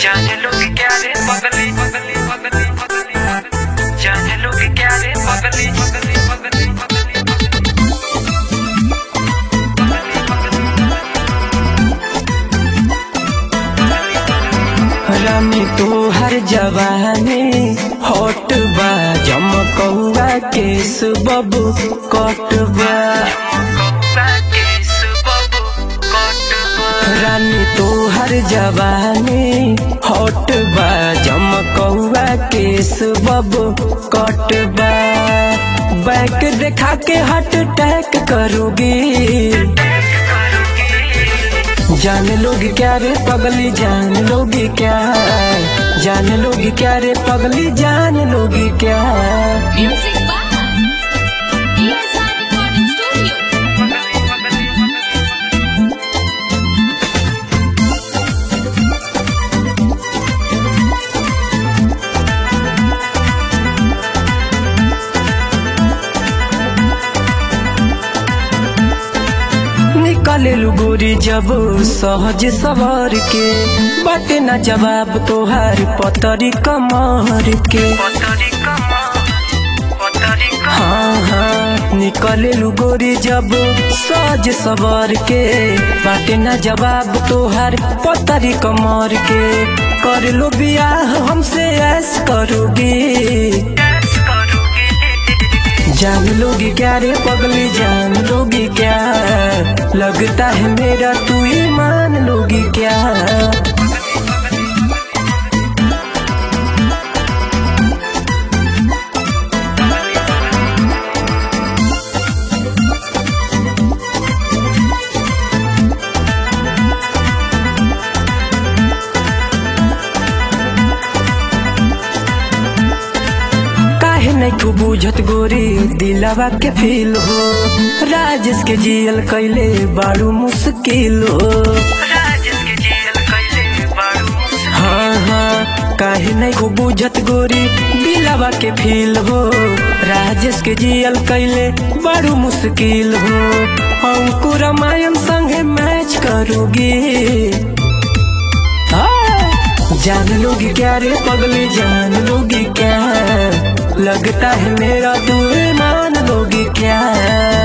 जाने लोग क्या रे पगली पगली पगली पगली पगली जाने लोग क्या रे पगली पगली पगली पगली रानी तो हर जवानी हॉट बा जमकौआ केस बबू कट बा रानी तो हर जवानी हॉट बा जमकौआ केस बबू कट बा बैक देखा के हट टैक करोगी जान लोग क्या रे पगली जान लोग क्या जान लोग क्या रे पगली जान लोग क्या Music by ESR Recording Studio. निकले गोरी जब सहज सवार के बाटे ना जवाब तोहार पतरी कमर के हाँ हाँ निकले गोरी जब सहज सवार के बाटे ना जवाब तोहार पतरी कमर के कर लो बियाह हमसे ऐस करोगी जान लोगी क्या रे पगली जान लोगी क्या लगता है मेरा तू ईमान लोगी क्या काहे नहीं तू बुझत गोरी दिलवा के फील हो राजेश के जियल कैले बारू मुश्किल हो हाँ हाँ काहे नहीं को बुझत गोरी दिलवा के फील हो राजेश के जियल कैले बारू मुश्किल हो अंकुर रामायण संगे मैच करोगी हाँ, जान लोगी क्या रे पगली जान लोगी क्या लगता है मेरा तू ईमान लोगी क्या